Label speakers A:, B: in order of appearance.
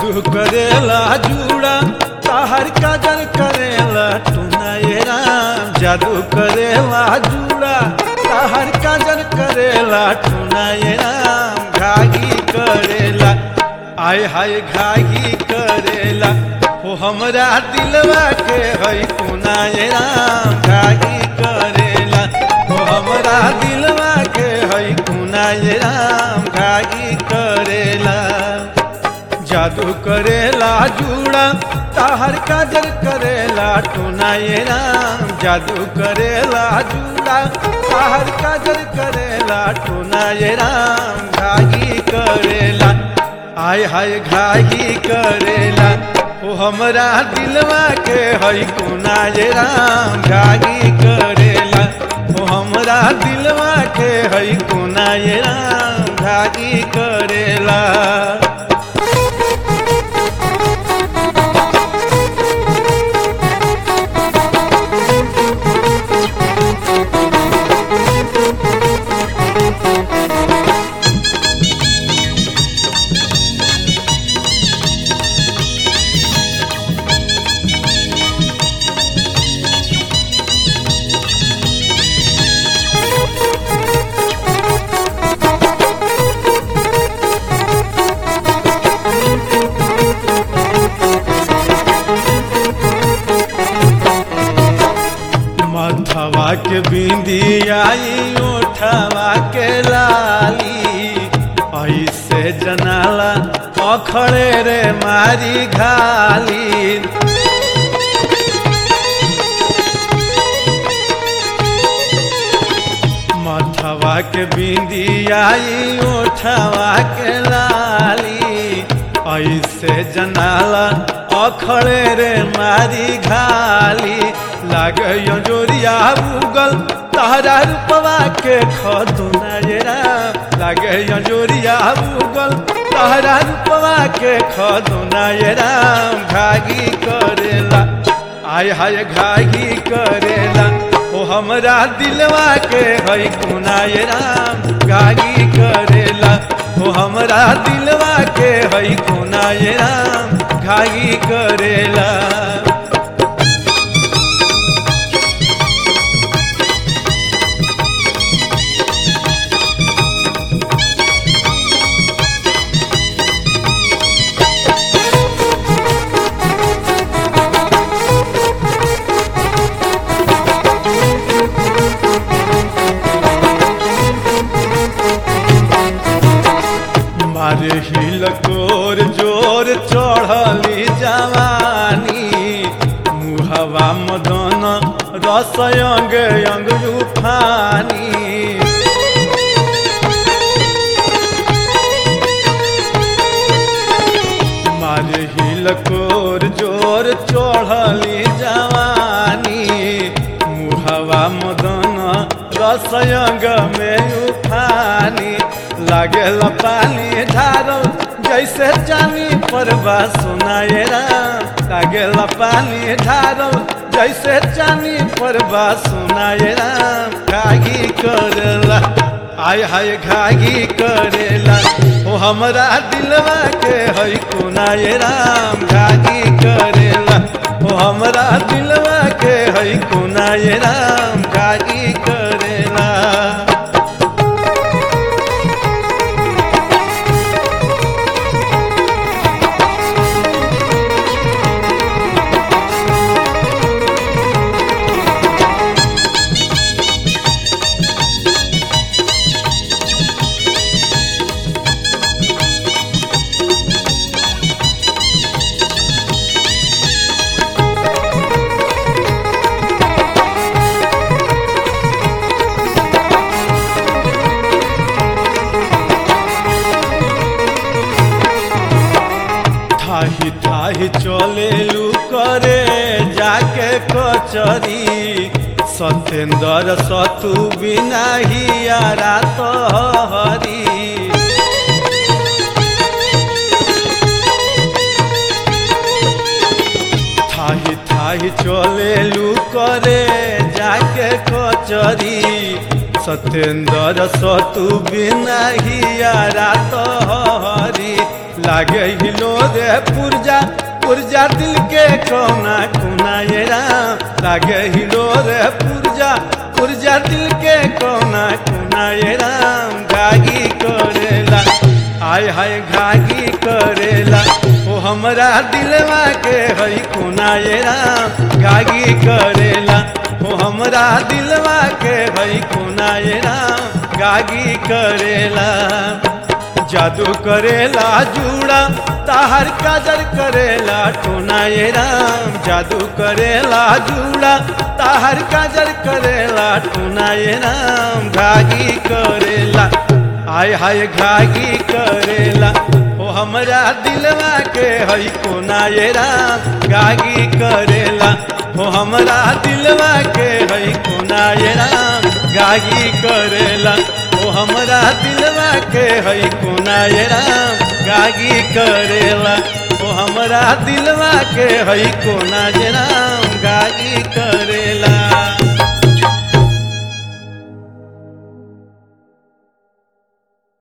A: जादू करेला जुड़ा ताहर काजल करेला टूना ये राम जादू करेला जुड़ा ताहर काजल करेला टूना ये राम घागी करेला आय हाय घागी करेला हो हमरा दिलवा के है टूना ये राम घागी करेला हो हमरा दिलवा के है टूना ये राम घागी करेला जादू करेला जुड़ा ताहर काजल करेला टूना ये राम जादू करेला जुड़ा ताहर काजल करेला टूना ये राम घागी करेला आय हाय घागी करेला ओ हमरा दिलवा के है कोना ये राम घागी करेला ओ हमरा दिलवा के है कोना ये राम घागी करेला मथवा के बिंदी आई ओठवा के लाली ऐसे जनाला अखड़े रे मारी घाली मथवा के बिंदी आई ओठवा के लाली ऐसे जनाला अखड़े रे मारी घाली लागे जोरिया उगल तारा रूपवा के खदुना जरा लागे जोरिया उगल तारा रूपवा के खदुना जरा घागी करेला आय हाय घागी करेला ओ हमरा दिलवा के है कोना ये राम घागी करेला ओ हमरा दिलवा के है कोना ये राम घागी करेला मारे हिल कोर जोर चढ़ली जवानी मुहवा मदन रस अंग अंग उफानी मारे हिल कोर जोर चढ़ली जवानी मुहवा मदन रस अंग में उफानी लागेला पानी ढारल जैसे जानी परवा सुनाए राम लागेला पानी ढारल जैसे जानी परवा सुनाए राम घागी करेला आय हाय घागी करेला ओ हमरा दिलवा के है कोनाए राम घागी करेला ओ हमरा दिलवा के है कोनाए राम घागी करेला थाही थाही चलेलू करे जाके कचरी सत्येंद्र सतु बिना हियारा तो हरी थाही थाही चलेलू करे जाके कचरी सत्येंद्र सतु बिना हियारा तो हरी लागे हिलो रे पुरजा पुरजा दिल के कोना कोना ये राम लागे हिलो रे पुरजा पुरजा दिल के कोना कोना ये राम गागी करेला आय हाय घागी करेला ओ हमरा दिलवा के हई कोना ये राम गागी करेला ओ हमरा दिलवा के हई कोना ये राम गागी करेला जादू करेला जूड़ा ताहर काजर करेला टोना ये राम जादू करेला जूड़ा ताहर काजर करेला टोना ये राम घागी करेला आय हाय घागी करेला ओ हमरा दिलवा के हई कोना ये राम गागी करेला ओ हमरा दिलवा के हई कोना ये राम गागी करेला ओ हमरा दिलवा के हई कोना ये राम गागी करेला ओ हमरा दिलवा के हई कोना ये राम गागी करे